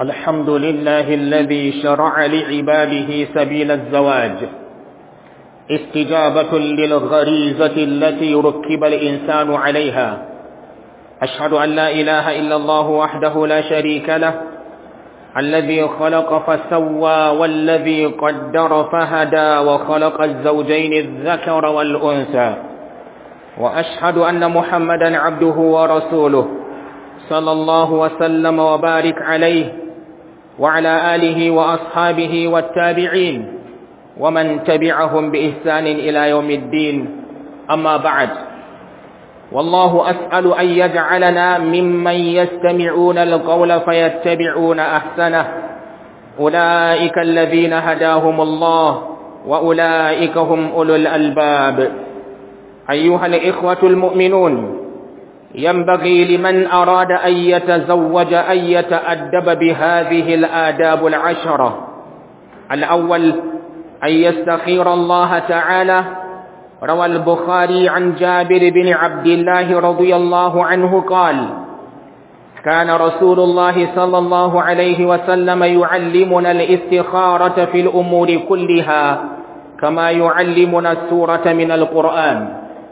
الحمد لله الذي شرع لعباده سبيل الزواج استجابة للغريزة التي ركب الإنسان عليها أشهد أن لا إله إلا الله وحده لا شريك له الذي خلق فسوى والذي قدر فهدى وخلق الزوجين الذكر والأنثى وأشهد أن محمدا عبده ورسوله صلى الله وسلم وبارك عليه وعلى آله وأصحابه والتابعين ومن تبعهم بإحسان إلى يوم الدين أما بعد والله أسأل أن يجعلنا ممن يستمعون القول فيتبعون أحسنه أولئك الذين هداهم الله وأولئك هم أولو الألباب أيها الإخوة المؤمنون ينبغي لمن أراد أن يتزوج أن يتأدب بهذه الآداب العشرة الأول أن يستخير الله تعالى روى البخاري عن جابر بن عبد الله رضي الله عنه قال كان رسول الله صلى الله عليه وسلم يعلمنا الاستخارة في الأمور كلها كما يعلمنا السورة من القرآن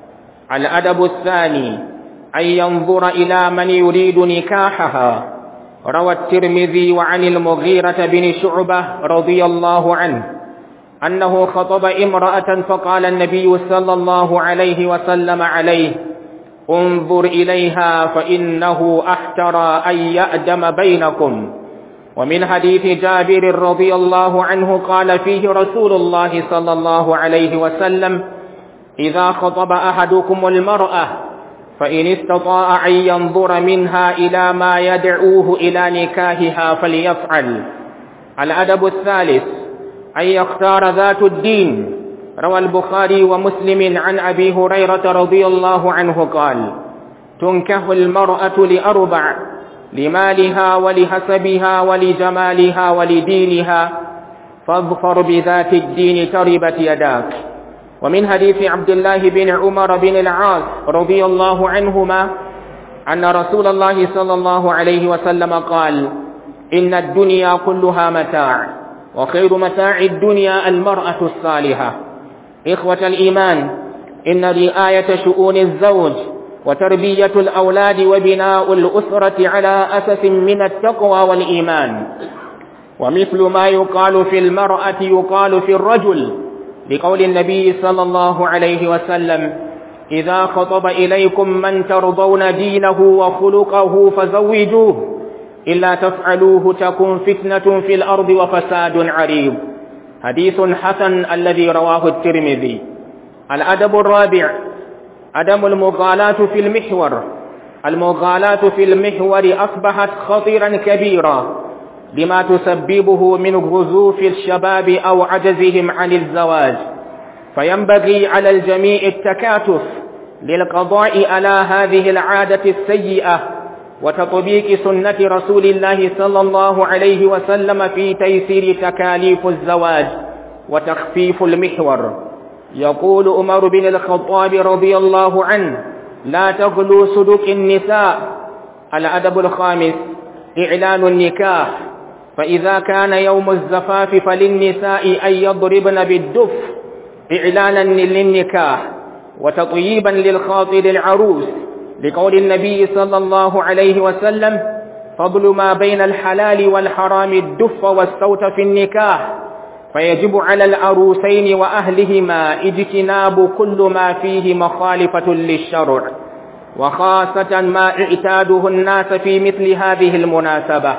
الأدب الثاني أن ينظر إلى من يريد نكاحها روى الترمذي وعن المغيرة بن شعبة رضي الله عنه أنه خطب امرأة فقال النبي صلى الله عليه وسلم عليه انظر إليها فإنه أحترى أن يأدم بينكم ومن حديث جابر رضي الله عنه قال فيه رسول الله صلى الله عليه وسلم إذا خطب أحدكم المرأة فإن استطاع أن ينظر منها إلى ما يدعوه إلى نكاهها فليفعل الأدب الثالث أن يختار ذات الدين روى البخاري ومسلم عن أبي هريرة رضي الله عنه قال تنكه المرأة لأربع لمالها ولحسبها ولجمالها ولدينها فاظفر بذات الدين تربت يداك ومن حديث عبد الله بن عمر بن العاص رضي الله عنهما أن رسول الله صلى الله عليه وسلم قال إن الدنيا كلها متاع وخير متاع الدنيا المرأة الصالحة إخوة الإيمان إن رعاية شؤون الزوج وتربية الأولاد وبناء الأسرة على أسس من التقوى والإيمان ومثل ما يقال في المرأة يقال في الرجل لقول النبي صلى الله عليه وسلم إذا خطب إليكم من ترضون دينه وخلقه فزوجوه إلا تفعلوه تكن فتنة في الأرض وفساد عريض حديث حسن الذي رواه الترمذي الأدب الرابع عدم المغالاة في المحور المغالاة في المحور أصبحت خطيرا كبيرا لما تسببه من غزوف الشباب أو عجزهم عن الزواج فينبغي على الجميع التكاتف للقضاء على هذه العادة السيئة وتطبيق سنة رسول الله صلى الله عليه وسلم في تيسير تكاليف الزواج وتخفيف المحور يقول عمر بن الخطاب رضي الله عنه لا تغلو صدق النساء الأدب الخامس إعلان النكاح فإذا كان يوم الزفاف فللنساء أن يضربن بالدف إعلانا للنكاح وتطييبا للخاطر العروس لقول النبي صلى الله عليه وسلم فضل ما بين الحلال والحرام الدف والصوت في النكاح فيجب على العروسين وأهلهما اجتناب كل ما فيه مخالفة للشرع وخاصة ما اعتاده الناس في مثل هذه المناسبة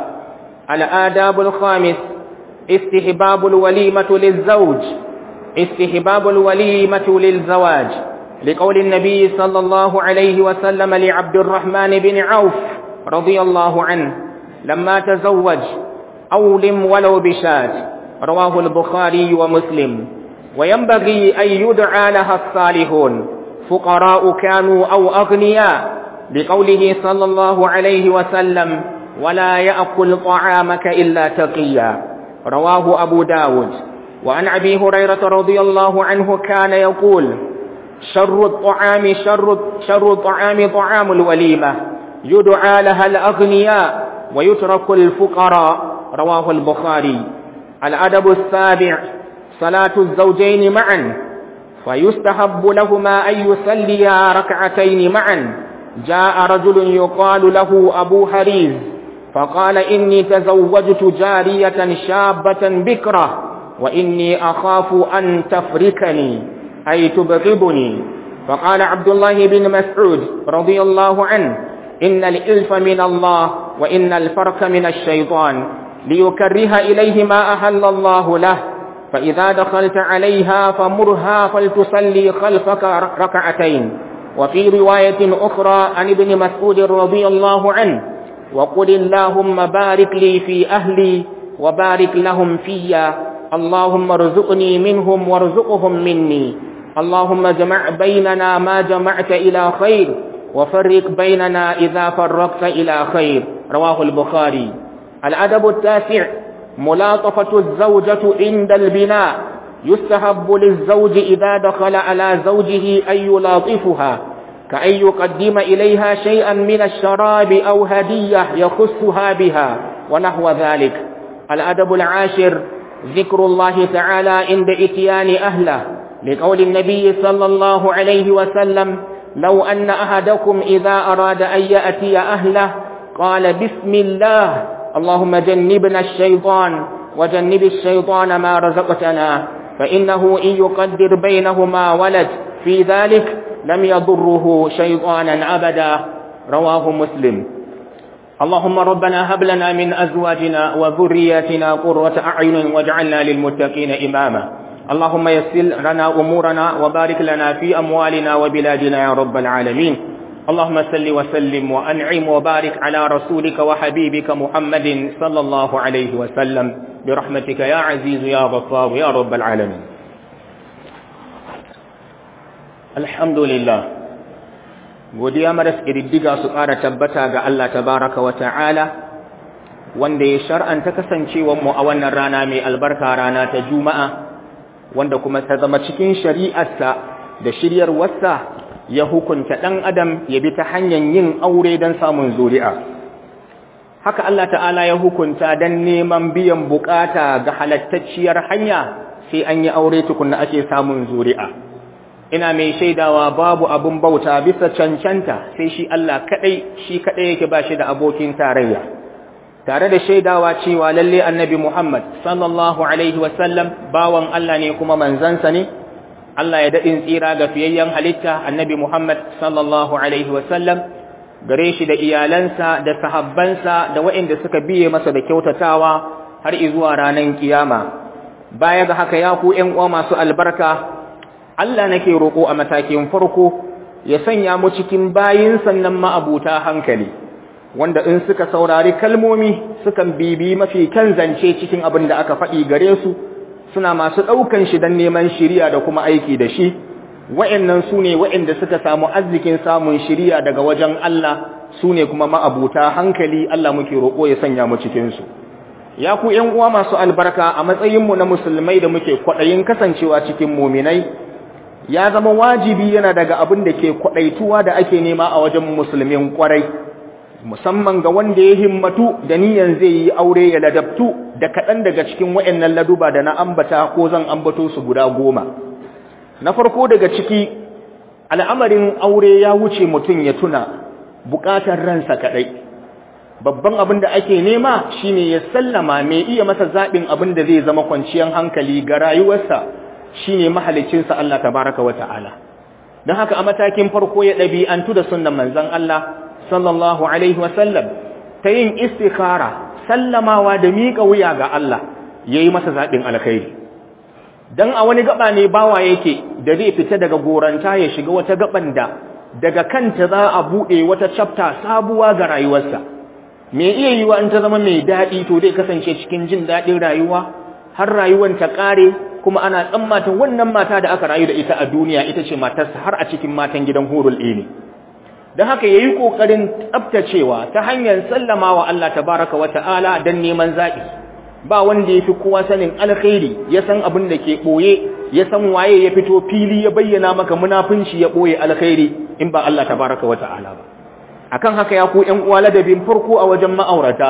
الآداب الخامس استحباب الوليمة للزوج استحباب الوليمة للزواج لقول النبي صلى الله عليه وسلم لعبد الرحمن بن عوف رضي الله عنه لما تزوج أولم ولو بشات رواه البخاري ومسلم وينبغي أن يدعى لها الصالحون فقراء كانوا أو أغنياء لقوله صلى الله عليه وسلم ولا يأكل طعامك إلا تقيا رواه أبو داود وعن أبي هريرة رضي الله عنه كان يقول شر الطعام شر شر الطعام طعام الوليمة يدعى لها الأغنياء ويترك الفقراء رواه البخاري الأدب السابع صلاة الزوجين معا فيستحب لهما أن يصليا ركعتين معا جاء رجل يقال له أبو حريز فقال إني تزوجت جارية شابة بكرة وإني أخاف أن تفركني أي تبغضني فقال عبد الله بن مسعود رضي الله عنه إن الإلف من الله وإن الفرق من الشيطان ليكره إليه ما أهل الله له فإذا دخلت عليها فمرها فلتصلي خلفك ركعتين وفي رواية أخرى عن ابن مسعود رضي الله عنه وقل اللهم بارك لي في أهلي وبارك لهم فيا اللهم ارزقني منهم وارزقهم مني اللهم جمع بيننا ما جمعت إلى خير وفرق بيننا إذا فرقت إلى خير رواه البخاري الأدب التاسع ملاطفة الزوجة عند البناء يستحب للزوج إذا دخل على زوجه أن يلاطفها كأن يقدم إليها شيئا من الشراب أو هدية يخصها بها ونحو ذلك الأدب العاشر ذكر الله تعالى عند إتيان أهله لقول النبي صلى الله عليه وسلم لو أن أحدكم إذا أراد أن يأتي أهله قال بسم الله اللهم جنبنا الشيطان وجنب الشيطان ما رزقتنا فإنه إن يقدر بينهما ولد في ذلك لم يضره شيطانا أبدا رواه مسلم اللهم ربنا هب لنا من أزواجنا وذرياتنا قرة أعين واجعلنا للمتقين إماما اللهم يسر لنا أمورنا وبارك لنا في أموالنا وبلادنا يا رب العالمين اللهم صل وسلم وأنعم وبارك على رسولك وحبيبك محمد صلى الله عليه وسلم برحمتك يا عزيز يا غفار يا رب العالمين الحمد لله godiya maras ƙididdiga su ƙara tabbata ga Allah tabaraka wa ta'ala wanda ya shar'anta kasancewanmu a wannan rana mai albarka rana ta juma'a wanda kuma ta zama cikin shari'arsa da shiryarwarsa ya hukunta ɗan adam ya bi ta hanyar yin aure don samun zuri'a haka Allah ta'ala ya hukunta don neman biyan bukata ga halattacciyar hanya sai an yi aure tukunna ake samun zuri'a ina mai shaidawa babu abun bauta bisa cancanta sai shi Allah kadai shi kadai yake ba shi da abokin tarayya tare da shaidawa cewa lalle annabi Muhammad sallallahu alaihi wasallam bawan Allah ne kuma manzansa ne Allah ya dadin tsira ga fiyayyen halitta annabi Muhammad sallallahu alaihi wasallam gare shi da iyalansa da sahabbansa da waɗanda suka biye masa da kyautatawa har zuwa ranar kiyama baya ga haka ya ku ƴan uwa masu albarka Allah nake roƙo a matakin farko ya sanya mu cikin bayin sannan ma'abuta hankali wanda in suka saurari kalmomi sukan bibi mafi kan zance cikin abin da aka faɗi gare su suna masu ɗaukan shi don neman shiriya da kuma aiki da shi wa'annan su ne wa'anda suka samu arzikin samun shiriya daga wajen Allah su ne kuma ma'abuta hankali Allah muke roƙo ya sanya mu cikinsu ya ku ‘yan uwa masu albarka a matsayinmu na musulmai da muke kwaɗayin kasancewa cikin muminai ya zama wajibi yana daga abin da ke kwaɗaituwa da ake nema a wajen musulmin ƙwarai musamman ga wanda ya himmatu da niyan zai yi aure ya ladabtu da kaɗan daga cikin wa'annan laduba da na ambata ko zan ambato su guda goma na farko daga ciki al'amarin aure ya wuce mutum ya tuna buƙatar ransa kaɗai babban abin da ake nema shine ya sallama mai iya masa zaɓin abin da zai zama kwanciyar hankali ga rayuwarsa shine mahalicinsa Allah tabaraka wa ta'ala don haka a matakin farko ya ɗabi'antu da sunnan manzon Allah sallallahu alaihi wasallam ta yin istikhara sallamawa da miƙa wuya ga Allah yayi masa zaɓin alkhairi dan a wani gaba ne bawa yake da zai fita daga goranta ya shiga wata gaban da daga kanta za a buɗe wata chapter sabuwa ga rayuwarsa me iya yiwa in ta zama mai daɗi to zai kasance cikin jin daɗin rayuwa har rayuwar ta ƙare kuma ana tsammatan wannan mata da aka rayu da ita a duniya ita ce matarsa har a cikin matan gidan hurul ini don haka ya yi ƙoƙarin tsabtacewa ta hanyar sallama wa Allah tabaraka wa ta'ala don neman zaɓi ba wanda ya fi kowa sanin alkhairi ya san abin da ke ɓoye ya san waye ya fito fili ya bayyana maka munafunci ya ɓoye alkhairi in ba Allah tabaraka wa ta'ala ba akan haka ya ku ƴan uwa ladabin farko a wajen ma'aurata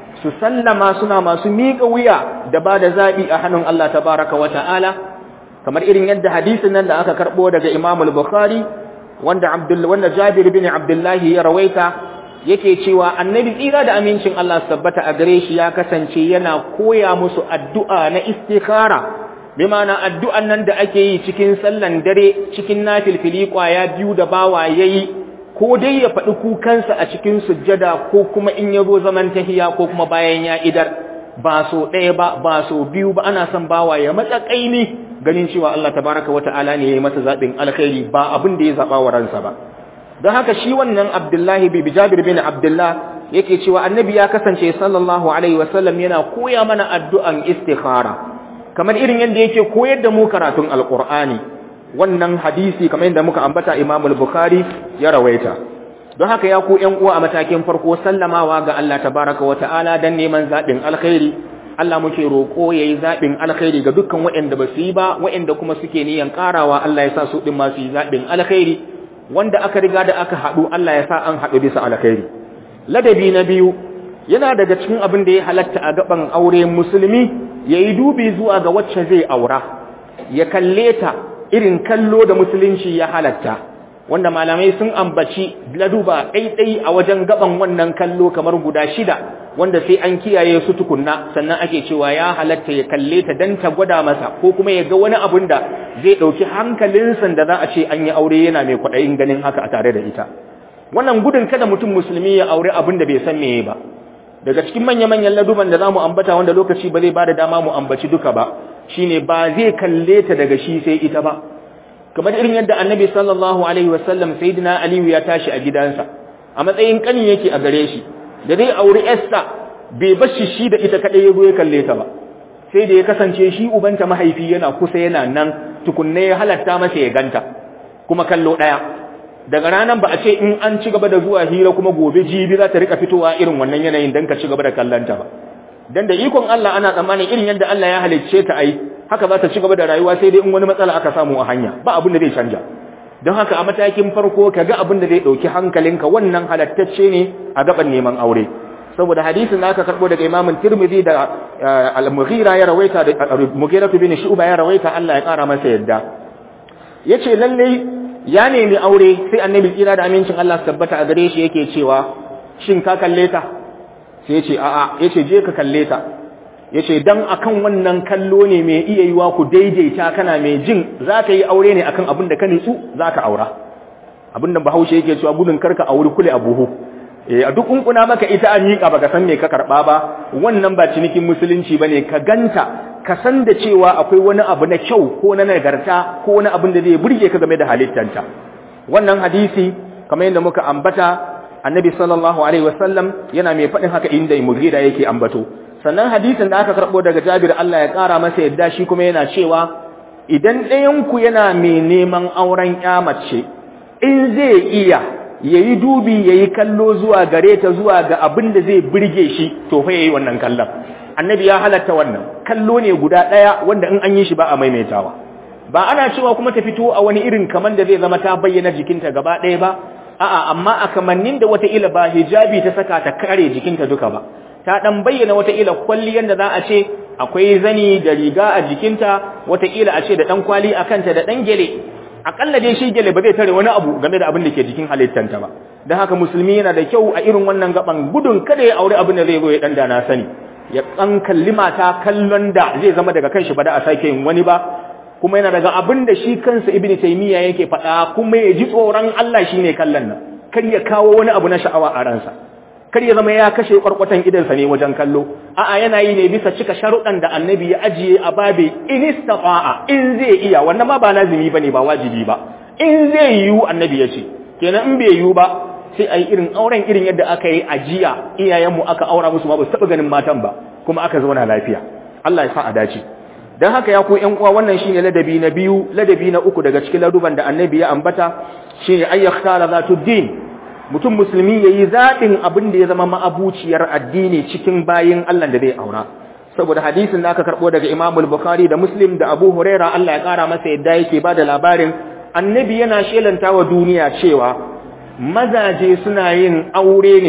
su sallama suna masu miƙa wuya da ba da zaɓi a hannun Allah tabaraka wa ta'ala kamar irin yadda hadisin nan da aka karɓo daga Imam al-Bukhari wanda Abdul wanda Jabir bin Abdullahi ya rawaita yake cewa annabi tsira da amincin Allah tabbata a gare shi ya kasance yana koya musu addu'a na istikhara bi ma'ana addu'an nan da ake yi cikin sallan dare cikin nafilfili kwaya biyu da bawa yayi ko dai ya faɗi kukansa a cikin sujjada ko kuma in ya zo zaman tahiya ko kuma bayan ya idar ba so ɗaya ba ba so biyu ba ana son bawa ya matsa ƙaimi ganin cewa Allah tabaraka wa ta'ala ne ya yi masa zaɓin alkhairi ba abin da ya zaɓa wa ransa ba don haka shi wannan abdullahi bi jabir bin abdullah yake cewa annabi ya kasance sallallahu alaihi wasallam yana koya mana addu'an istikhara kamar irin yadda yake koyar da mu karatun alqur'ani wannan hadisi kamar yadda muka ambata Imam al-Bukhari ya rawaita don haka ya ku ƴan uwa a matakin farko sallamawa ga Allah tabaraka wa ta'ala dan neman zabin alkhairi Allah muke roko yayi zabin alkhairi ga dukkan waɗanda ba su yi ba waɗanda kuma suke niyan karawa Allah ya sa su din ma su yi zabin alkhairi wanda aka riga da aka haɗu Allah ya sa an haɗu bisa alkhairi ladabi na biyu yana daga cikin abin da ya halatta a gaban aure musulmi yayi dubi zuwa ga wacce zai aura ya kalle ta irin kallo da musulunci ya halatta wanda malamai sun ambaci laduba ɗaiɗai a wajen gaban wannan kallo kamar guda shida wanda sai an kiyaye su tukunna sannan ake cewa ya halatta ya kalle ta dan ta gwada masa ko kuma ya ga wani abun da zai ɗauki hankalinsa da za a ce an yi aure yana mai kwaɗayin ganin haka a tare da ita wannan gudun kada mutum musulmi ya aure abin da bai san meye ba daga cikin manya-manyan laduban da za mu ambata wanda lokaci ba zai ba da dama mu ambaci duka ba shine ba zai kalle ta daga shi sai ita ba kamar irin yadda annabi sallallahu alaihi wasallam sayyidina aliyu ya tashi a gidansa a matsayin kani yake a gare shi da zai auri esther bai bashi shi da ita kadai ya zo ya kalle ta ba sai da ya kasance shi ubanta mahaifi yana kusa yana nan tukunne ya halatta masa ya ganta kuma kallo daya daga ranan ba a ce in an ci gaba da zuwa hira kuma gobe jibi za ta rika fitowa irin wannan yanayin dan ka ci gaba da kallanta ba dan da ikon Allah ana tsammanin irin yadda Allah ya halicce ta ai haka za ta ci gaba da rayuwa sai dai in wani matsala aka samu a hanya ba abin da zai canja don haka a matakin farko ka ga abin da zai ɗauki hankalinka wannan halattacce ne a gaban neman aure saboda hadisin da aka karɓo daga imamin tirmidhi da al-mughira ya rawaita da mughira bin shu'ba ya rawaita Allah ya ƙara masa yadda yace lalle ya nemi aure sai annabi tsira da amincin Allah tabbata a gare shi yake cewa shin ka kalle ta sai yace a'a yace je ka kalle ta ya ce don akan wannan kallo ne mai iya yiwa ku daidaita kana mai jin za ka yi aure ne akan abin da ka nitsu za ka aura abin da bahaushe yake cewa gudun karka auri kule a buhu a duk kunkuna maka ita an miƙa baka san me ka karɓa ba wannan ba cinikin musulunci ba ne ka ganta ka san da cewa akwai wani abu na kyau ko na nagarta ko wani abin da zai burge ka game da halittanta wannan hadisi kamar yadda muka ambata annabi sallallahu alaihi wasallam yana mai faɗin haka inda mughira yake ambato sannan hadisin da aka karɓo daga Jabir Allah ya ƙara masa yadda shi kuma yana cewa idan ɗayanku yana mai neman auren mace in zai iya yayi dubi yayi kallo zuwa gare ta zuwa ga abin da zai burge shi to fa yayi wannan kallon annabi ya halatta wannan kallo ne guda ɗaya wanda in an yi shi ba a maimaitawa ba ana cewa kuma ta fito a wani irin kaman da zai zama ta bayyana jikinta gaba ɗaya ba a'a amma a kamannin da wata ila ba hijabi ta saka ta kare jikinta duka ba ta dan bayyana wataƙila kwalliyan da za a ce akwai zani da riga a jikinta wataƙila a ce da dan kwali a kanta da dan gele akalla dai shi gele ba zai tare wani abu game da abin da ke jikin halittanta ba don haka musulmi yana da kyau a irin wannan gaban gudun kada ya aure abin da zai zo ya dan dana sani ya kan kalli mata kallon da zai zama daga kanshi ba da a sake yin wani ba kuma yana daga abin da shi kansa ibnu taymiya yake faɗa kuma ya ji tsoron Allah shine kallon nan kar ya kawo wani abu na sha'awa a ransa kar ya zama ya kashe kwarkwatan idansa ne wajen kallo a'a yana yi ne bisa cika sharuɗan da annabi ya ajiye a babe in istata'a in zai iya wannan ma ba lazimi bane ba wajibi ba in zai yiwu annabi ya ce kenan in bai yiwu ba sai ayi irin auren irin yadda aka yi ajiya iyayenmu aka aura musu ma ba su taɓa ganin matan ba kuma aka zauna lafiya Allah ya sa a dace dan haka ya ku ƴan uwa wannan shine ladabi na biyu ladabi na uku daga cikin laduban da annabi ya ambata shine ayyakhtara zatuddin mutum musulmi ya yi zaɓin abin da ya zama ma'abuciyar addini cikin bayin Allah da zai aura saboda hadisin da aka karɓo daga imamul bukhari da muslim da abu huraira Allah ya ƙara masa yadda yake ba da labarin annabi yana shelanta wa duniya cewa mazaje suna yin aure ne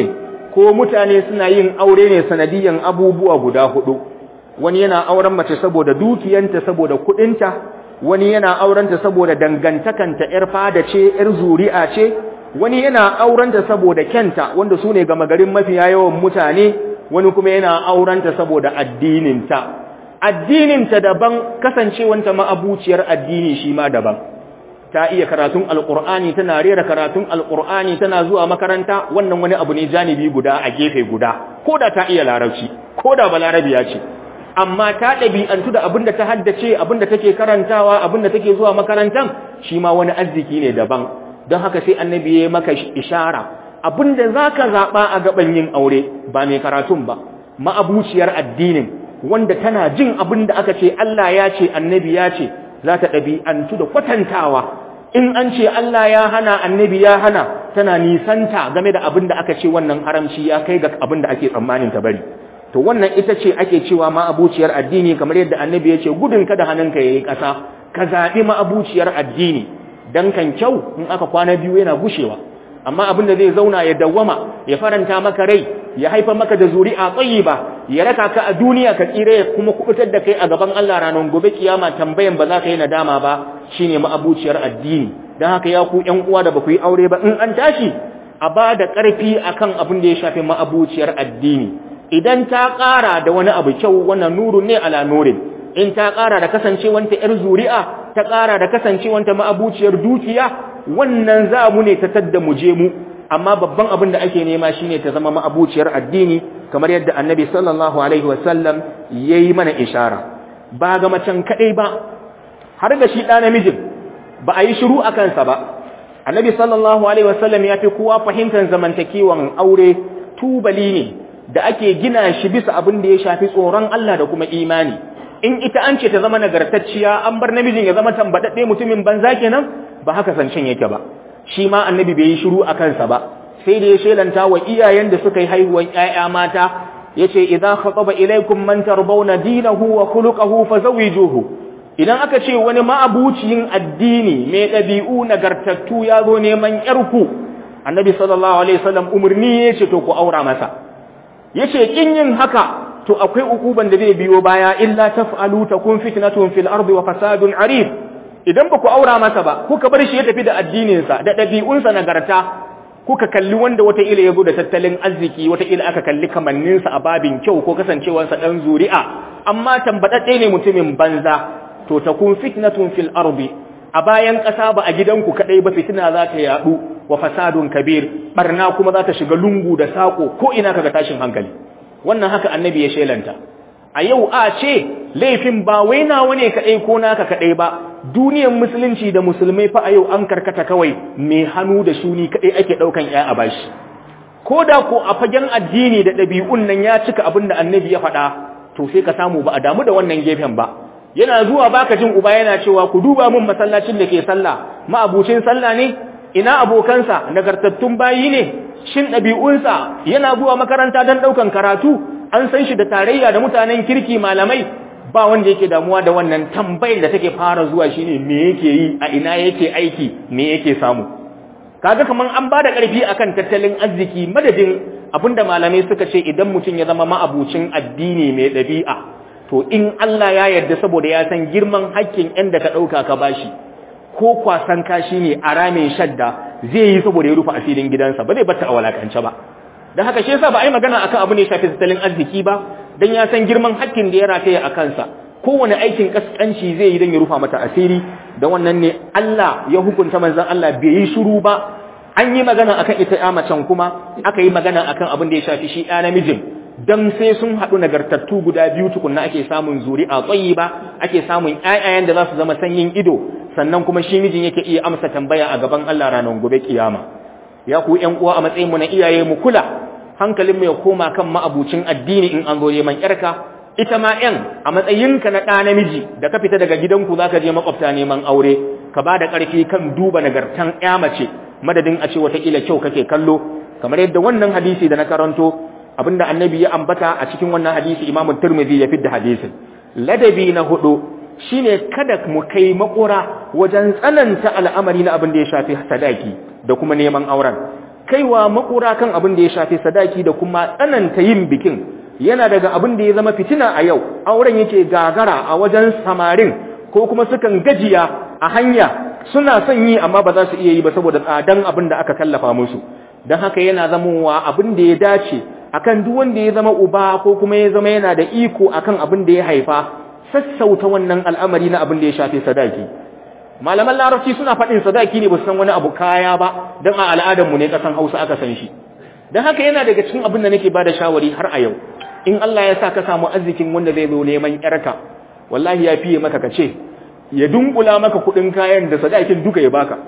ko mutane suna yin aure ne sanadiyan abubuwa guda hudu wani yana auren mace saboda dukiyanta saboda kudinta wani yana aurenta saboda dangantakanta yar fada ce yar zuri'a ce wani yana aurenta saboda kyanta wanda su ne gama garin mafiya yawan mutane wani kuma yana aurenta saboda addininta addininta daban kasancewanta ma'abuciyar addini shi ma daban ta iya karatun alqur'ani tana rera karatun alqur'ani tana zuwa makaranta wannan wani abu ne janibi guda a gefe guda koda ta iya larabci koda balarabiya ce amma ta ɗabi'antu da abinda ta haddace abinda take karantawa abinda take zuwa makarantan shi ma wani arziki ne daban don haka sai annabi ya maka ishara abinda zaka zaba a gaban yin aure ba mai karatun ba ma'abuciyar addinin wanda tana jin abinda aka ce Allah ya ce annabi ya ce za ta ɗabi'antu da kwatantawa in an ce Allah ya hana annabi ya hana tana nisanta game da abinda aka ce wannan haramci ya kai ga abinda ake tsammanin ta bari to wannan ita ce ake cewa ma'abuciyar addini kamar yadda annabi ya ce gudun kada hannunka yayi ƙasa ka zaɓi ma'abuciyar addini dan kan kyau in aka kwana biyu yana gushewa amma abin da zai zauna ya dawwama ya faranta maka rai ya haifar maka da zuri'a tayyiba ya raka ka a duniya ka tsire ya kuma kubutar da kai a gaban Allah ranar gobe kiyama tambayan ba za ka yi nadama ba shine ma'abuciyar addini dan haka ya ku ƴan uwa da ba ku yi aure ba in an tashi a ba da ƙarfi akan abin da ya shafi ma'abuciyar addini idan ta ƙara da wani abu kyau wannan nurun ne ala nurin in ta ƙara da kasancewanta ‘yar zuri'a ta ƙara da kasancewanta ma'abuciyar dukiya wannan za mu ne ta tadda mu je mu amma babban abin da ake nema shine ta zama ma'abuciyar addini kamar yadda annabi sallallahu alaihi wasallam ya yi mana ishara ba ga macen kaɗai ba har da shi ɗa namijin ba a yi shiru a kansa ba annabi sallallahu alaihi wasallam ya fi kowa fahimtar zamantakewan aure tubali ne da ake gina shi bisa abin da ya shafi tsoron Allah da kuma imani in ita an ce ta zama nagartacciya an bar namijin ya zama tambadadde mutumin banza kenan ba haka zancen yake ba shi ma annabi bai yi shiru a kansa ba sai da ya shelanta wa iyayen da suka yi haihuwan ƴaƴa mata yace idza khataba ilaykum man tarbawna dinahu wa khuluquhu fazawijuhu idan aka ce wani ma'abuciyin addini mai ɗabi'u nagartattu ya zo neman ƴarku annabi sallallahu alaihi wasallam umarni yace to ku aura masa yace kin yin haka to akwai ukuban da zai biyo baya illa taf'alu takun fitnatun fil ardi wa fasadun arif idan ba ku aura masa ba kuka bar shi ya tafi da addinin sa da dabi'unsa nagarta kuka kalli wanda wata ila yazo da tattalin arziki wata ila aka kalli kamannin sa a babin kyau ko kasancewar sa dan zuri'a amma tambadadde ne mutumin banza to takun fitnatun fil ardi a bayan ƙasa ba a gidanku kadai ba fitina za ta yadu wa fasadun kabir barna kuma za ta shiga lungu da sako ko ina kaga tashin hankali wannan haka annabi ya shelanta a yau a ce laifin ba wai nawa ne kadai ko naka kadai ba duniyar musulunci da musulmai fa a yau an karkata kawai mai hannu da shuni kadai ake daukan ya a bashi ko da ko a fagen addini da ɗabi'un nan ya cika abin da annabi ya faɗa to sai ka samu ba a damu da wannan gefen ba yana zuwa baka jin uba yana cewa ku duba mun masallacin da ke sallah ma'abucin sallah ne ina abokansa nagartattun bayi ne shin ɗabi'unsa yana zuwa makaranta don ɗaukan karatu an san shi da tarayya da mutanen kirki malamai ba wanda yake damuwa da wannan tambayar da take fara zuwa shine me yake yi a ina yake aiki me yake samu kaga kaman an ba da ƙarfi akan tattalin arziki madadin abinda malamai suka ce idan mutum ya zama ma'abucin addini mai ɗabi'a to in Allah ya yarda saboda ya san girman hakkin ɗan da ka ɗauka ka bashi ko kwasan kashi ne a ramin shadda zai yi saboda ya rufe asirin gidansa ba zai bata a walakance ba don haka shi yasa ba a yi magana akan abu ne shafi tattalin arziki ba don ya san girman hakkin da ya rataya a kansa kowane aikin kaskanci zai yi don ya rufa mata asiri da wannan ne Allah ya hukunta manzon Allah bai yi shiru ba an yi magana akan ita ya macen kuma aka yi magana akan abin da ya shafi shi ya namijin dan sai sun haɗu nagartattu guda biyu tukunna ake samun zuri'a tsayi ba ake samun ƴaƴayen da za su zama sanyin ido sannan kuma shi mijin yake iya amsa tambaya a gaban Allah ranar gobe kiyama ya ku ƴan uwa a matsayin mu na iyaye mu kula hankalin mu ya koma kan ma'abucin addini in an zo neman ƴarka ita ma ƴan a matsayinka na ɗa namiji da ka fita daga gidanku zaka je makwabta neman aure ka ba da ƙarfi kan duba nagartan ƴa mace madadin a ce wataƙila kyau kake kallo kamar yadda wannan hadisi da na karanto abinda annabi ya ambata a cikin wannan hadisi imamu turmizi ya fidda hadisin ladabi na hudu shine kada mu kai makura wajen tsananta al'amari na abin da ya shafi sadaki da kuma neman auren kaiwa makura kan abin da ya shafi sadaki da kuma tsananta yin bikin yana daga abin da ya zama fitina a yau auren yake gagara a wajen samarin ko kuma sukan gajiya a hanya suna son yi amma ba za su iya yi ba saboda tsadan abin da aka kallafa musu don haka yana zamowa abin da ya dace akan duk wanda ya zama uba ko kuma ya zama yana da iko akan abin da ya haifa sassauta wannan al'amari na abin da ya shafi sadaki malaman larabci suna faɗin sadaki ne ba su san wani abu kaya ba don a al'adarmu ne ƙasan hausa aka san shi don haka yana daga cikin abin da nake ba da shawari har a yau in Allah ya sa ka samu arzikin wanda zai zo neman yarka wallahi ya fiye maka ka ce ya dunkula maka kuɗin kayan da sadakin duka ya baka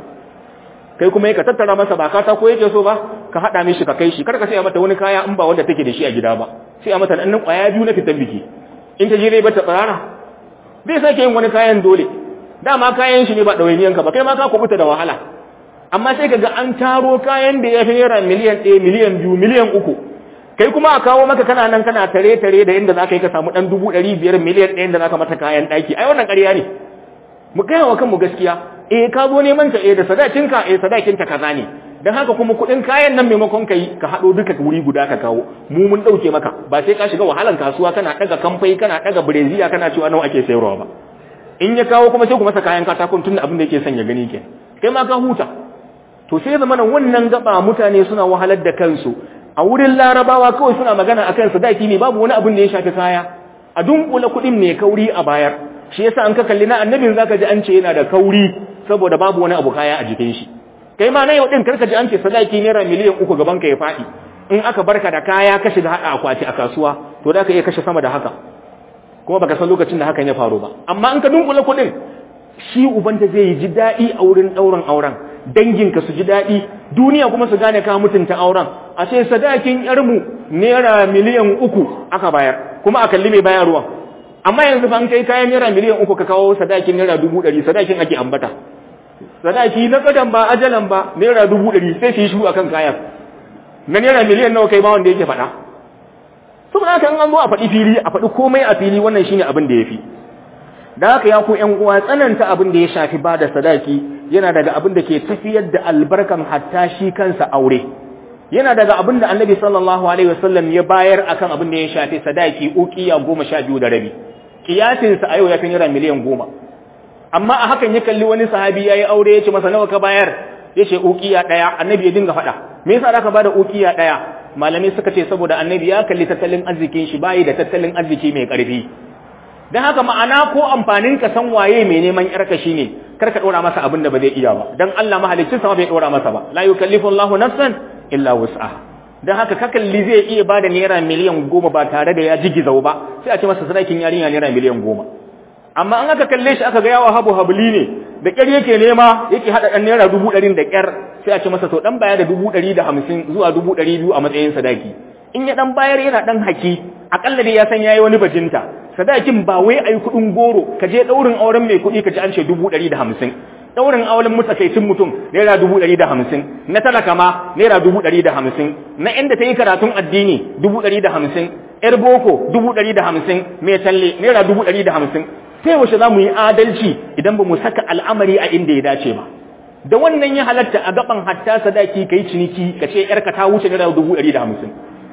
kai kuma ka tattara masa ba kata ko yake so ba ka haɗa mishi ka kai shi kar ka sai mata wani kaya in ba wanda take da shi a gida ba sai a mata ɗan ƙwaya biyu na fitan biki in ta je zai bata tsarara bai sake yin wani kayan dole dama kayan shi ne ba ɗawainiyanka ba kai ma ka kubuta da wahala amma sai ka ga an taro kayan da ya fi naira miliyan ɗaya miliyan biyu miliyan uku kai kuma a kawo maka kana nan kana tare tare da inda za ka yi ka samu ɗan dubu ɗari biyar miliyan ɗaya da za ka mata kayan ɗaki ai wannan ƙarya ne mu gaya wa kanmu gaskiya eh ka zo neman ta eh da sadakinka eh sadakinta kaza ne dan haka kuma kuɗin kayan nan maimakon ka yi ka haɗo duka wuri guda ka kawo mu mun ɗauke maka ba sai ka shiga wahalan kasuwa kana ɗaga kamfai kana ɗaga bireziya kana cewa nawa ake sayarwa ba in ya kawo kuma sai ku masa kayan katakon tun da abin da yake son ya gani ke kai ma ka huta to sai zama nan wannan gaba mutane suna wahalar da kansu a wurin larabawa kawai suna magana akan sadaki ne babu wani abin da ya shafi kaya a dunkula kuɗin mai kauri a bayar shi yasa an ka kalli na annabin zaka ji an ce yana da kauri saboda babu wani abu kaya a jikin shi kai ma na yau din karka ji an ce sadaki naira miliyan uku gaban ka ya faɗi in aka barka da kaya ka shiga haɗa akwati a kasuwa to da ka iya kashe sama da haka kuma baka san lokacin da hakan ya faru ba amma in ka dunkula kuɗin shi ubanta zai ji daɗi a wurin ɗaurin auren danginka su ji daɗi duniya kuma su gane ka mutunta auren a ce sadakin yarmu naira miliyan uku aka bayar kuma a kalli mai bayarwa amma yanzu ban kai kayan naira miliyan uku ka kawo sadakin naira dubu ɗari sadakin ake ambata sadaki na kadan ba ajalan ba naira dubu ɗari sai su yi shu akan kayan na naira miliyan nawa kai ba wanda yake faɗa saboda haka an zo a faɗi fili a faɗi komai a fili wannan shine abin da yafi da haka ya ku ƴan uwa tsananta abin da ya shafi ba da sadaki yana daga abin da ke tafiyar da albarkan hatta shi kansa aure yana daga abin da annabi sallallahu alaihi wasallam ya bayar akan abin da ya shafi sadaki uqiya goma sha biyu da rabi kiyasinsa a yau ya fi naira miliyan goma amma a hakan ya kalli wani sahabi ya yi aure ya ce masa nawa ka bayar ya ce ukiya ɗaya annabi ya dinga faɗa me yasa aka bada ukiya ɗaya malamai suka ce saboda annabi ya kalli tattalin arzikin shi bayi da tattalin arziki mai ƙarfi don haka ma'ana ko amfanin ka san waye mai neman yarka shine kar ka ɗora masa abin da ba zai iya ba dan Allah mahaliccin sa bai ɗora masa ba la yukallifu Allahu nafsan illa wus'aha don haka ka kalli zai iya bada naira miliyan goma ba tare da ya jigizau ba sai a ce masa sadakin yarinya naira miliyan goma amma an aka kalle shi aka ga yawa habu habli ne da ƙyar yake nema yake haɗa ɗan naira dubu ɗarin da ƙyar sai a ce masa to ɗan baya da dubu ɗari da hamsin zuwa dubu ɗari biyu a matsayin sadaki in ya ɗan bayar yana ɗan haki aƙalla dai ya san ya yi wani bajinta sadakin ba wai a yi kuɗin goro ka je ɗaurin auren mai kuɗi ka ji an ce dubu ɗari da hamsin ɗaurin auren matsakaicin mutum naira dubu ɗari da hamsin na talaka ma naira dubu ɗari da hamsin na inda ta yi karatun addini dubu ɗari da hamsin ‘yar boko dubu ɗari da hamsin mai talle naira dubu ɗari da hamsin sai wace za mu yi adalci idan ba mu saka al'amari a inda ya dace ba da wannan ya halatta a gaban hatta sadaki ka yi ciniki ka ce ‘yarka ta wuce naira dubu ɗari da hamsin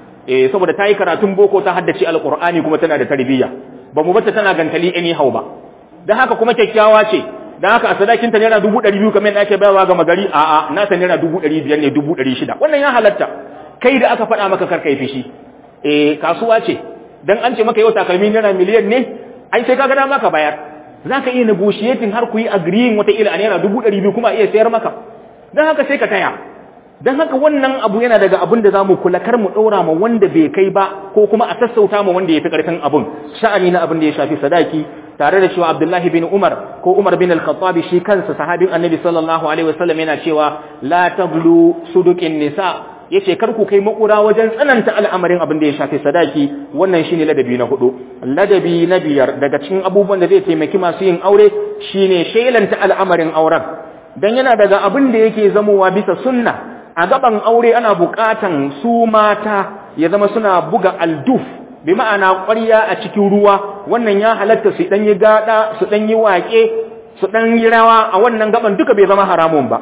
eh saboda ta yi karatun boko ta haddace alƙur'ani kuma tana da tarbiyya ba mu bata tana gantali anyhow ba da haka kuma kyakkyawa ce da haka a sadakinta naira dubu ɗari biyu kamar yadda ake bayarwa ga magari a'a nata naira dubu ɗari biyar ne dubu ɗari shida wannan ya halatta kai da aka faɗa maka karka yi fishi eh kasuwa ce dan an ce maka yau takalmi naira miliyan ne ai sai kaga dama ka bayar zaka iya negotiating har ku yi agreeing wata ila a naira dubu ɗari biyu kuma iya sayar maka dan haka sai ka taya dan haka wannan abu yana daga abin da zamu kula kar mu ɗora ma wanda bai kai ba ko kuma a sassauta ma wanda ya fi ƙarfin abun sha'ani na abin da ya shafi sadaki tare da cewa Abdullahi bin Umar ko Umar bin Al-Khattab shi kansa sahabin Annabi sallallahu alaihi wasallam yana cewa la taglu suduqin nisa yace kar ku kai makura wajen tsananta al'amarin abin da ya shafi sadaki wannan shine ladabi na hudu ladabi na biyar daga cikin abubuwan da zai taimaki masu yin aure shine shelanta al'amarin auren dan yana daga abin da yake zamowa bisa sunna a gaban aure ana bukatan su mata ya zama suna buga alduf bi ma'ana ƙwarya a cikin ruwa wannan ya halatta su dan yi gada su dan yi waƙe su dan yi rawa a wannan gaban duka bai zama haramun ba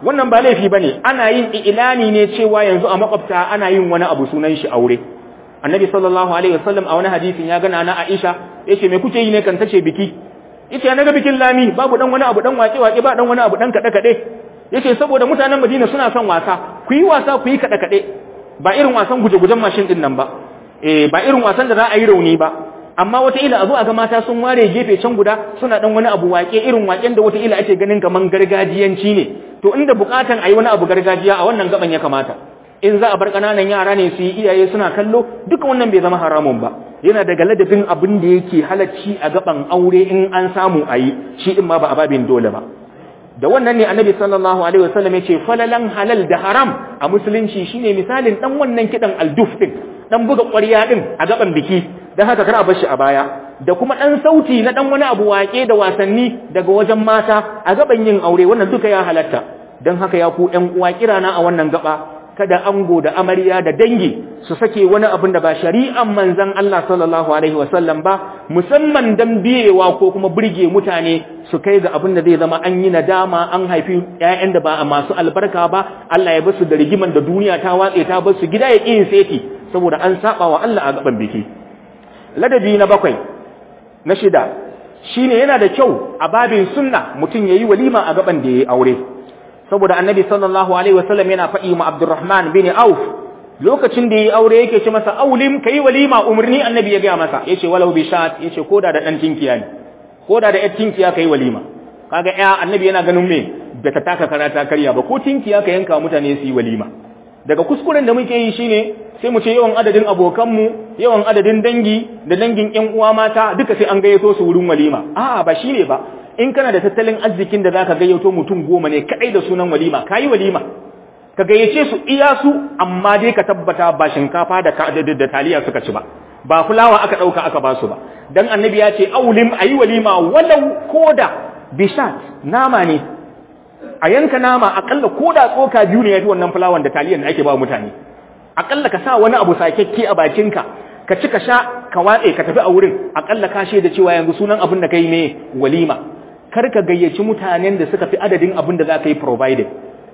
wannan ba laifi bane ana yin ilani ne cewa yanzu a makwabta ana yin wani abu sunan shi aure annabi sallallahu alaihi wasallam a wani hadisin ya gana na Aisha yace me kuke yi ne kan tace biki yace na ga bikin lami babu dan wani abu dan wake wake ba dan wani abu dan kada kade yace saboda mutanen Madina suna son wasa ku yi wasa ku yi kada kade ba irin wasan guje-gujen mashin din nan ba eh ba irin wasan da za a yi rauni ba amma wata ila a zo a ga mata sun ware gefe can guda suna dan wani abu wake irin waken da wata ila ake ganin kaman gargajiyanci ne to inda bukatan ayi wani abu gargajiya a wannan gaban ya kamata in za a bar kananan yara ne su yi iyaye suna kallo duka wannan bai zama haramun ba yana daga ladabin abin da yake halacci a gaban aure in an samu ayi shi din ma ba a babin dole ba da wannan ne annabi sallallahu alaihi wasallam yace falalan halal da haram a musulunci shine misalin dan wannan kidan alduf din dan buga ƙwarya din a gaban biki dan haka kar a bar shi a baya da kuma dan sauti na dan wani abu wake da wasanni daga wajen mata a gaban yin aure wannan duka ya halatta dan haka ya ku ƴan uwa kirana a wannan gaba kada ango da amarya da dangi su sake wani abin da ba shari'an manzon Allah sallallahu alaihi wasallam ba musamman dan biyewa ko kuma burge mutane su kai ga abin da zai zama an yi nadama an haifi ƴaƴan da ba a masu albarka ba Allah ya basu da rigiman da duniya ta watse ta basu gida ya ƙi seti saboda an saba wa Allah a gaban biki ladabi na bakwai na shida shine yana da kyau a babin sunna mutum yayi walima a gaban da yayi aure saboda annabi sallallahu alaihi wasallam yana faɗi ma Abdurrahman bin Auf lokacin da yayi aure yake ce masa aulim kai walima umarni annabi ya ga masa yace walau bi shat yace koda da dan tinkiya ne koda da yar tinkiya kai walima kaga ya annabi yana ganin me da ta taka karata karya ba ko tinkiya ka yanka mutane su yi walima daga kuskuren da muke yi shine sai mu ce yawan adadin abokanmu yawan adadin dangi da dangin ƴan uwa mata duka sai an gayyato su wurin walima a'a ba shine ba in kana da tattalin arzikin da zaka gayyato mutum goma ne kadai da sunan walima kayi walima ka gayyace su iya su amma dai ka tabbata ba shinkafa da da taliya suka ci ba ba fulawa aka dauka aka ba su ba dan annabi ya ce aulim ayi walima walau koda bishat nama ne a yanka nama akalla koda tsoka biyu ne yafi wannan fulawan da taliyan da ake ba mutane akalla ka sa wani abu sakekke a bakinka ka ci ka sha ka watse ka tafi a wurin akalla ka da cewa yanzu sunan abin da kai ne walima kar ka gayyaci mutanen da suka fi adadin abin da za ka yi provided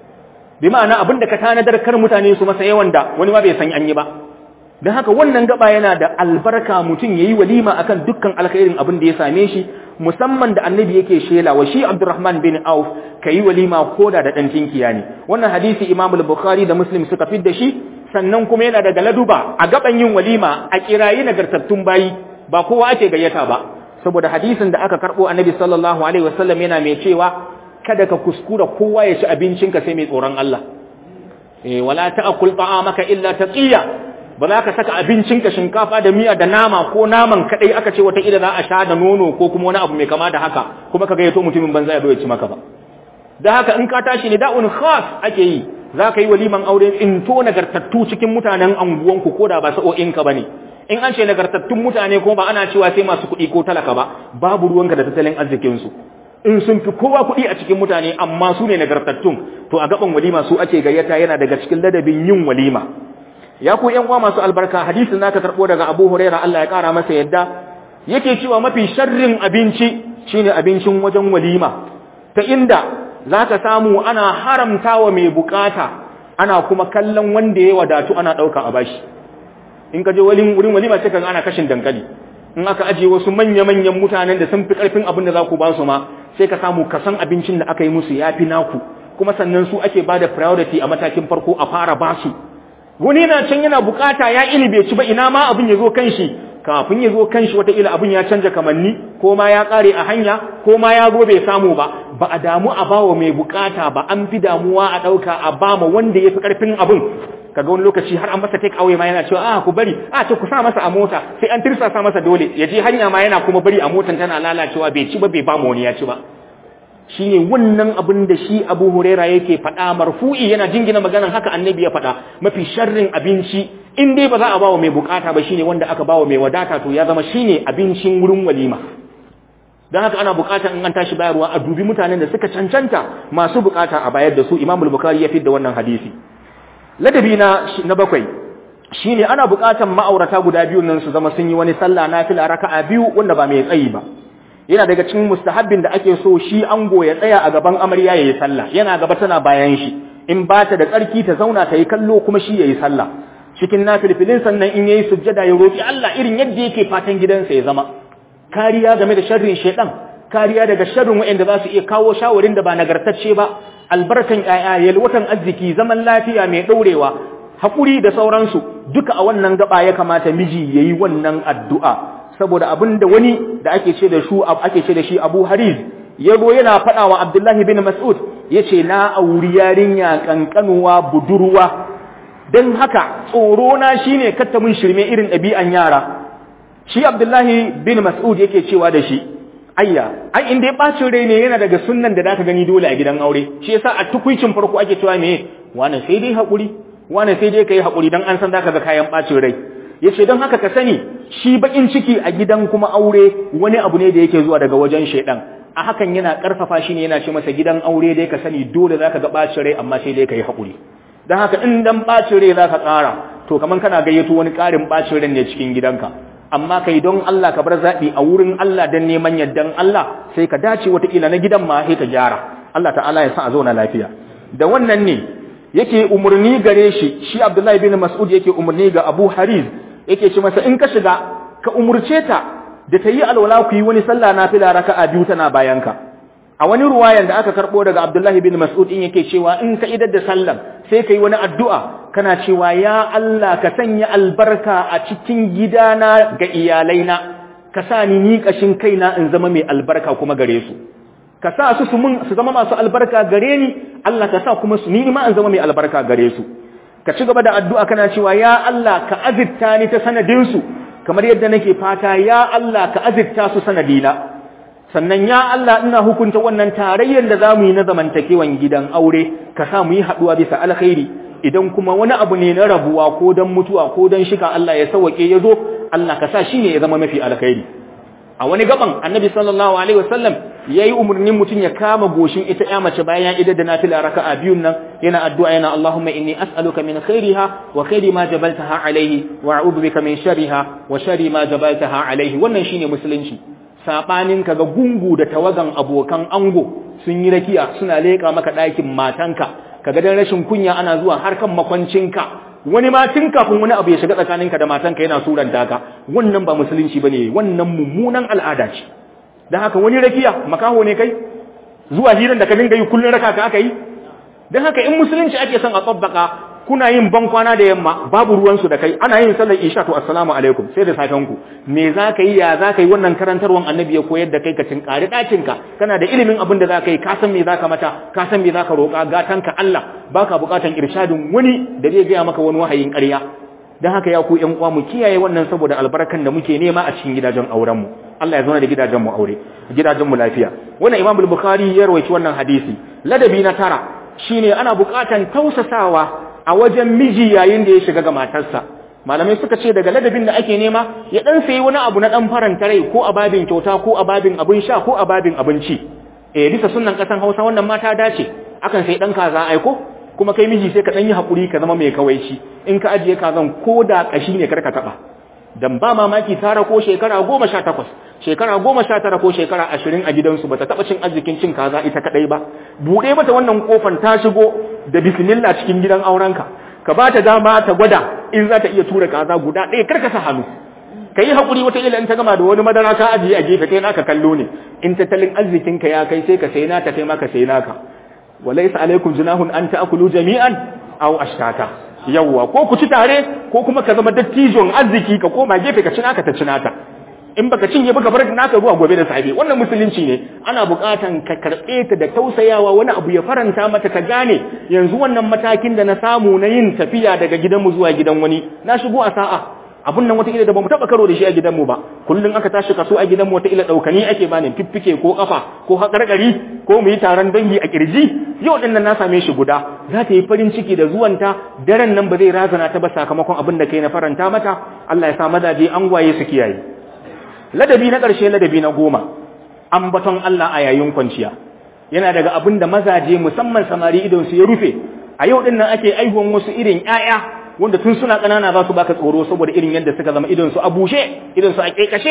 bi ma'ana abin da ka tanadar kar mutane su masa yawan da wani ma bai san an yi ba don haka wannan gaba yana da albarka mutum ya yi walima akan dukkan alkhairin abin da ya same shi musamman da annabi yake shela wa shi abdurrahman bin auf ka yi walima koda da ɗan tinkiya ne wannan hadisi imam bukhari da muslim suka fi da shi sannan kuma yana daga laduba a gaban yin walima a kirayi nagartattun bayi ba kowa ake gayyata ba saboda hadisin da aka karbo annabi sallallahu alaihi wasallam yana mai cewa kada ka kuskura kowa ya ci abincinka sai mai tsoron Allah eh wala ta'kul ta'amaka illa taqiya ba za ka saka abincinka shinkafa da miya da nama ko naman kadai aka ce wata ila za a sha da nono ko kuma wani abu mai kama da haka kuma ka gayyato mutumin banza ya zo ya ci maka ba da haka in ka tashi ne da'un khas ake yi za ka yi waliman aure in to nagartattu cikin mutanen anguwanku ko da ba sa'o'inka ba ne in an ce nagartattun mutane ko ba ana cewa sai masu kuɗi ko talaka ba babu ruwanka da tattalin arzikinsu in sun fi kowa kuɗi a cikin mutane amma su ne nagartattun to a gaban walima su ake gayyata yana daga cikin ladabin yin walima ya ku yan uwa masu albarka hadisin naka karɓo daga abu huraira allah ya ƙara masa yadda yake cewa mafi sharrin abinci shine abincin wajen walima ta inda za ka samu ana haramta wa mai bukata ana kuma kallon wanda ya wadatu ana ɗauka a bashi in ka je wurin walima sai ka ana kashin dankali in aka ajiye wasu manya-manyan mutanen da sun fi ƙarfin abin da za ku ba su ma sai ka samu kasan abincin da aka yi musu ya fi naku kuma sannan su ake ba da priority a matakin farko a fara ba su wani yana can yana bukata ya ini bai ci ba ina ma abin ya zo kan shi kafin ya zo kan shi wataƙila abin ya canja kamanni ko ma ya ƙare a hanya ko ma ya zo bai samu ba ba a damu a bawa mai bukata ba an fi damuwa a ɗauka a ba ma wanda ya fi ƙarfin abin kaga wani lokaci har an masa take away ma yana cewa a ku bari a ce ku sa masa a mota sai an tirsasa masa dole ya je hanya ma yana kuma bari a motan tana lalacewa bai ci ba bai ba mu wani ya ci ba shine wannan abin da shi Abu Huraira yake faɗa marfu'i yana jingina maganan haka annabi ya faɗa mafi sharrin abinci in dai ba za a bawa mai bukata ba shine wanda aka bawa mai wadata to ya zama shine abincin wurin walima don haka ana bukatar in an tashi bayarwa a dubi mutanen da suka cancanta masu bukata a bayar da su Imam Bukhari ya da wannan hadisi ladabi na na bakwai shine ana bukatar ma'aurata guda biyu nan su zama sun yi wani sallah nafila raka'a biyu wanda ba mai tsayi ba yana daga cikin mustahabbin da ake so shi ango ya tsaya a gaban amarya yayi sallah yana gaba tana bayan shi in ba ta da tsarki ta zauna ta yi kallo kuma shi yayi sallah cikin nafilfilin sannan in yayi sujjada ya roki Allah irin yadda yake fatan gidansa ya zama kariya game da sharrin shedan kariya daga sharrin waɗanda za su iya kawo shawarin da ba nagartacce ba albarkan ƴaƴa yalwatan arziki zaman lafiya mai ɗaurewa haƙuri da sauransu duka a wannan gaba ya kamata miji yayi wannan addu'a saboda abin da wani da ake ce da shu ake ce da shi Abu Hariz yago yana faɗa wa Abdullahi bin Mas'ud yace na auri yarinya kankanuwa budurwa dan haka tsoro na shine katta mun shirme irin ɗabi'an yara shi Abdullahi bin Mas'ud yake cewa da shi ayya ai inda ya bacin rai ne yana daga sunnan da zaka gani dole a gidan aure shi yasa a tukuicin farko ake cewa me wani sai dai hakuri wani sai dai kai hakuri dan an san zaka ga kayan bacin rai yace don haka ka sani shi bakin ciki a gidan kuma aure wani abu ne da yake zuwa daga wajen shedan a hakan yana karfafa shi ne yana ce masa gidan aure dai ka sani dole zaka ga bacin rai amma sai dai kai hakuri dan haka in dan bacin rai zaka ƙara to kaman kana gayyato wani ƙarin bacin rai ne cikin gidanka amma kai don Allah ka bar zaɓi a wurin Allah don neman yardan Allah sai ka dace wataƙila na gidan ma sai ka gyara Allah ta'ala ya sa a zauna lafiya da wannan ne yake umarni gare shi shi Abdullahi bin Mas'ud yake umarni ga Abu Hariz yake ce masa in ka shiga ka umurce ta da ta yi alwala ku yi wani sallah nafila raka'a biyu tana bayan ka a wani ruwayan da aka karbo daga Abdullahi bin Mas'ud in yake cewa in ka idar da sallan sai kai wani addu'a kana cewa ya Allah ka sanya albarka a cikin gidana ga iyalaina ka sa ni ni kashin kaina in zama mai albarka kuma gare su ka sa su su zama masu albarka gare ni Allah ka sa kuma su ni ma in zama mai albarka gare su ka ci gaba da addu'a kana cewa ya Allah ka azirta ni ta sanadin su kamar yadda nake fata ya Allah ka azirta su sanadina sannan ya Allah ina hukunta wannan tarayyar da zamu yi na zamantakewan gidan aure ka sa mu yi haduwa bisa alkhairi idan kuma wani abu ne na rabuwa ko dan mutuwa ko dan shika Allah ya sauke ya zo Allah ka sa shi ne ya zama mafi alkhairi a wani gaban annabi sallallahu alaihi wasallam yayi umurnin mutun ya kama goshin ita ya mace bayan ida da nafila raka'a biyun nan yana addu'a yana Allahumma inni as'aluka min khairiha wa khairi ma jabaltaha alaihi wa a'udhu bika min sharriha wa sharri ma jabaltaha alaihi wannan shine musulunci sabanin kaga gungu da tawagan abokan ango sun yi rakiya suna leka maka ɗakin matanka kaga dan rashin kunya ana zuwa har kan makwancinka wani ma tun kafin wani abu ya shiga tsakaninka da matanka yana suranta ka wannan ba musulunci bane wannan mummunan al'ada ce dan haka wani rakiya makaho ne kai zuwa hiran da ka dinga yi kullun raka ka aka yi dan haka in musulunci ake son a tsabbaka kuna yin ban kwana da yamma babu ruwan su da kai ana yin sallar isha to assalamu alaikum sai da safen ku me za ka yi ya za ka yi wannan karantarwan annabi ya koyar da kai ka tinkari ɗakin ka kana da ilimin abin da za ka yi ka san me za ka mata ka san me za ka roƙa gatan ka Allah baka buƙatan irshadin wani da zai gaya maka wani wahayin ƙarya dan haka ya ku ƴan uwa mu kiyaye wannan saboda albarkan da muke nema a cikin gidajen auren mu Allah ya zauna da gidajen mu aure gidajen mu lafiya wannan Imam al-Bukhari ya rawaito wannan hadisi ladabi na tara shine ana buƙatan tausasawa a wajen miji yayin da ya shiga ga matarsa malamai suka ce daga ladabin da ake nema ya dan sayi wani abu na dan faranta rai ko a babin kyauta ko a babin abin sha ko a babin abinci eh bisa sunnan kasan Hausa wannan mata dace akan sai dan kaza aiko kuma kai miji sai ka dan yi hakuri ka zama mai kawaici in ka ajiye kazan ko da kashi ne karka taba dan ba mamaki tara ko shekara 18 shekara 19 ko shekara 20 a gidansu bata taba cin arzikin cin kaza ita kadai ba bude mata wannan kofar ta shigo da bismillah cikin gidan aurenka ka ba ta dama ta gwada in za ta iya tura kaza guda ɗaya karka sa hannu ka yi haƙuri wata ila in ta gama da wani madara ka ajiye a gefe kai naka kallo ne in tattalin arzikinka ya kai sai ka sai nata kai ma ka sai naka walaysa alaikum junahun an ta'kulu jami'an aw ashtata yawwa ko ku ci tare ko kuma ka zama dattijon arziki ka koma gefe ka ci naka ta ci naka in baka cinye baka bar naka zuwa gobe da safe wannan musulunci ne ana buƙatan ka karɓe ta da tausayawa wani abu ya faranta mata ta gane yanzu wannan matakin da na samu na yin tafiya daga gidanmu zuwa gidan wani na shigo a sa'a abun nan wata ila da bamu taba karo da shi a gidanmu ba kullun aka tashi kaso a gidanmu wata ila daukani ake bani fiffike ko kafa ko hakarkari ko mu yi taron dangi a kirji yau din nan na same shi guda za ta yi farin ciki da zuwanta daren nan ba zai razana ta ba sakamakon abin da kai na faranta mata Allah ya sa mazaje an gwaye su kiyaye ladabi na ƙarshe ladabi na goma ambaton Allah a yayin kwanciya yana daga abin da mazaje musamman samari idon su ya rufe a yau din nan ake aihuwan wasu irin ƴaƴa wanda tun suna ƙanana za su baka tsoro saboda irin yadda suka zama idon su a bushe idon su a kekashe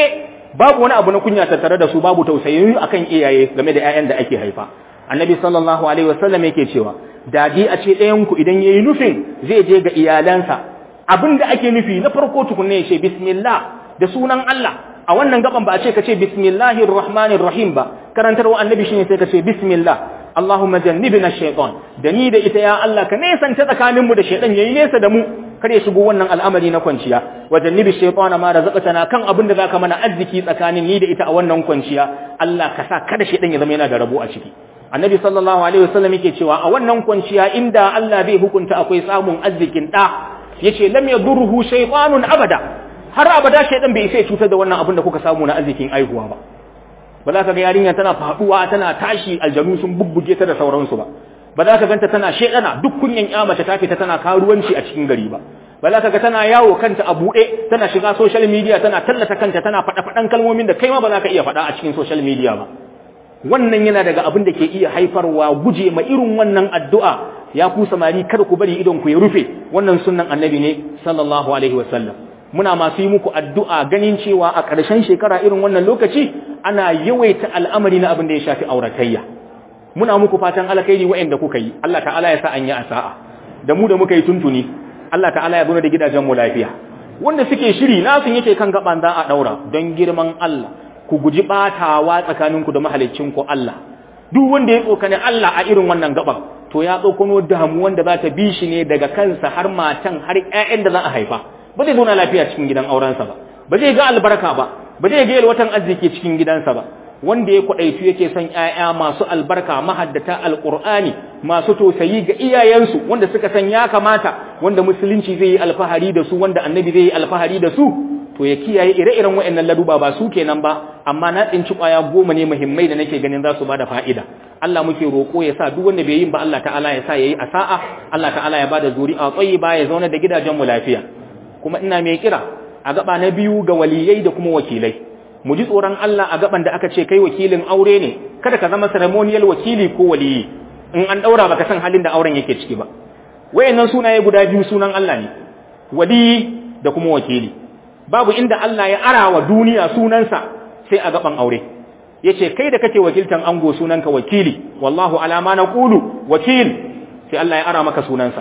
babu wani abu na kunya tattare da su babu tausayi akan iyaye game da ƴaƴan da ake haifa annabi sallallahu alaihi wasallam yake cewa dadi a ce ɗayan ku idan yayi nufin zai je ga iyalansa abin da ake nufi na farko tukunne ya ce bismillah da sunan Allah a wannan gaban ba a ce ka ce bismillahir rahmanir rahim ba karantarwa annabi shine sai ka ce bismillah Allahumma jannibna shaytan da ni da ita ya Allah ka nesanta tsakaninmu da shaytan yayi nesa da mu kar ya shigo wannan al'amari na kwanciya wa jannibi shaytan ma razaqtana kan abin da zaka mana arziki tsakanin ni da ita a wannan kwanciya Allah ka sa kada shaytan ya zama yana da rabo a ciki annabi sallallahu alaihi wasallam yake cewa a wannan kwanciya inda Allah zai hukunta akwai samun arzikin da yace lam yadurruhu shaytanun abada har abada shaytan bai sai cutar da wannan abin da kuka samu na arzikin aihuwa ba ba za ka ga yarinya tana faduwa tana tashi aljanu sun bubbuge ta da sauransu ba ba za ka ganta tana shedana duk kunyan ya mace ta fita tana karuwanci a cikin gari ba ba za ka ga tana yawo kanta a buɗe tana shiga social media tana tallata kanta tana faɗa faɗan kalmomin da kai ma ba za ka iya faɗa a cikin social media ba wannan yana daga abin da ke iya haifarwa guje ma irin wannan addu'a ya ku samari kada ku bari idon ku ya rufe wannan sunnan annabi ne sallallahu alaihi wasallam muna masu yi muku addu'a ganin cewa a ƙarshen shekara irin wannan lokaci ana yawaita al'amari na abin da ya shafi auratayya muna muku fatan alkhairi waɗanda kuka yi Allah ta'ala ya sa an yi asa'a da mu da muka yi tuntuni Allah ta'ala ya zo da gidajen mu lafiya wanda suke shiri na sun yake kan gaban za a daura don girman Allah ku guji batawa tsakaninku da mahaliccinku Allah duk wanda ya tsokane Allah a irin wannan gaban to ya tsokano damu wanda za ta bi shi ne daga kansa har matan har ƴaƴan da za a haifa ba zai zauna lafiya cikin gidan aurensa ba ba zai ga albarka ba ba zai ga yalwatan arziki cikin gidansa ba wanda ya kwadaitu yake son ƴaƴa masu albarka mahaddata alqur'ani masu tausayi ga iyayensu wanda suka san ya kamata wanda musulunci zai yi alfahari da su wanda annabi zai yi alfahari da su to ya kiyaye ire-iren waɗannan laduba ba su kenan ba amma na tsinci ƙwaya goma ne muhimmai da nake ganin za su bada fa'ida Allah muke roƙo ya sa duk wanda bai yin ba Allah ta'ala ya sa yayi asa'a Allah ta'ala ya bada zuri'a ba ya zauna da gidajen mu lafiya kuma ina mai kira a gaba na biyu ga waliyai da kuma wakilai mu ji tsoron Allah a gaban da aka ce kai wakilin aure ne kada ka zama ceremonial wakili ko waliyi in an daura baka san halin da auren yake ciki ba wayannan sunaye guda biyu sunan Allah ne waliyi da kuma wakili babu inda Allah ya ara wa duniya sunansa sai a gaban aure yace kai da kake wakiltan ango sunanka wakili wallahu ala ma naqulu wakil sai Allah ya ara maka sunansa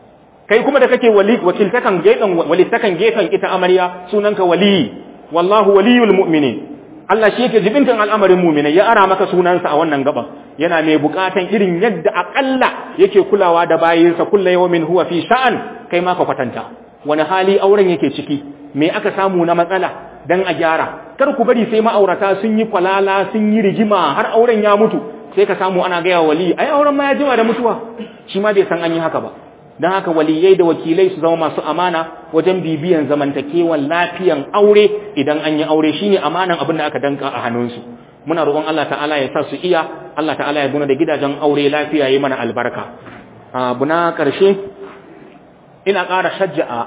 kai kuma da kake wali wakiltakan gefen walittakan gefen ita amarya sunanka wali wallahu waliyul mu'minin Allah shi yake jibintan al'amarin mu'minai ya ara maka sunansa a wannan gaban yana mai bukatan irin yadda akalla yake kulawa da bayinsa kullu yawmin huwa fi sha'an kai ma ka kwatanta wani hali auren yake ciki me aka samu na matsala dan a gyara kar ku bari sai ma'aurata sun yi kwalala sun yi rigima har auren ya mutu sai ka samu ana gaya wali ai auren ma ya jima da mutuwa shi ma bai san an yi haka ba don haka waliyai da wakilai su zama masu amana wajen bibiyan zamantakewan lafiyan aure idan an yi aure shine amanan abin da aka danka a hannunsu muna roƙon Allah ta'ala ya sa su iya Allah ta'ala ya guna da gidajen aure lafiya yi mana albarka abu na ƙarshe ina ƙara shajja'a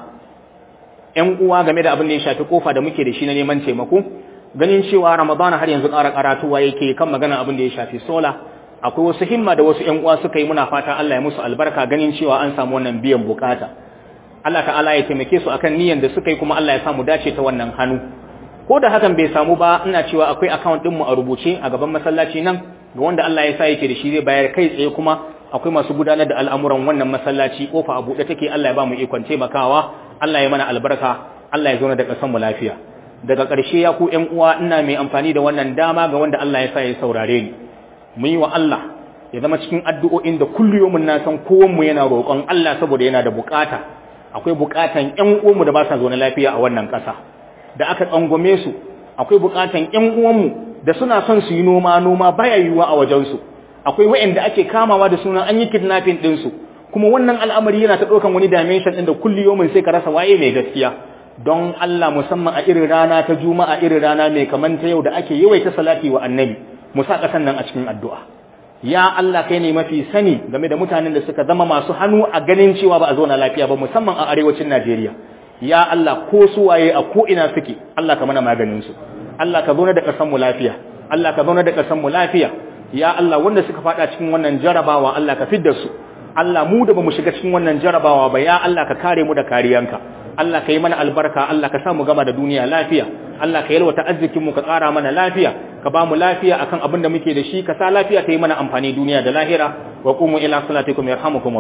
ƴan uwa game da abin da ya shafi kofa da muke da shi na neman taimako ganin cewa ramadana har yanzu ƙara karatuwa yake kan magana abin da ya shafi sola akwai wasu himma da wasu ƴan uwa suka yi muna fata Allah ya musu albarka ganin cewa an samu wannan biyan bukata Allah ta'ala ya taimake su akan niyyar da suka yi kuma Allah ya samu dace ta wannan hannu ko da hakan bai samu ba ina cewa akwai account din mu a rubuce a gaban masallaci nan ga wanda Allah ya sa yake da shi zai bayar kai tsaye kuma akwai masu gudanar da al'amuran wannan masallaci kofa a buɗe take Allah ya ba mu ikon taimakawa Allah ya mana albarka Allah ya zo da kasan mu lafiya daga ƙarshe ya ku ƴan uwa ina mai amfani da wannan dama ga wanda Allah ya sa ya saurare ni mu yi wa Allah ya zama cikin addu'o'in da kulliyomin na san kowanmu yana roƙon Allah saboda yana da bukata akwai bukatan ƴan uwanmu da ba sa zaune lafiya a wannan ƙasa da aka tsangwame su akwai bukatan ƴan uwanmu da suna son su yi noma noma baya yiwuwa a wajensu akwai waɗanda ake kamawa da sunan an yi kidnapping ɗinsu kuma wannan al'amari yana ta ɗaukan wani dimension ɗin da kulliyomin sai ka rasa waye mai gaskiya don Allah musamman a irin rana ta juma'a irin rana mai kamanta yau da ake yawaita salati wa annabi mu sa ƙasan nan a cikin addu'a ya Allah kai ne mafi sani game da mutanen da suka zama masu hannu a ganin cewa ba a zauna lafiya ba musamman a arewacin Najeriya ya Allah ko su waye a ko ina suke Allah ka mana maganin su Allah ka zauna da ƙasar mu lafiya Allah ka zauna da ƙasar mu lafiya ya Allah wanda suka fada cikin wannan jarabawa Allah ka fidda su Allah mu da bamu shiga cikin wannan jarabawa ba ya Allah ka kare mu da kariyanka Allah ka yi mana albarka Allah ka sa mu gama da duniya lafiya Allah ka yalwata arzikin mu ka ƙara mana lafiya ka ba mu lafiya akan abin da muke da shi ka sa lafiya ta yi mana amfani duniya da lahira wa qumu ila salatikum yarhamukum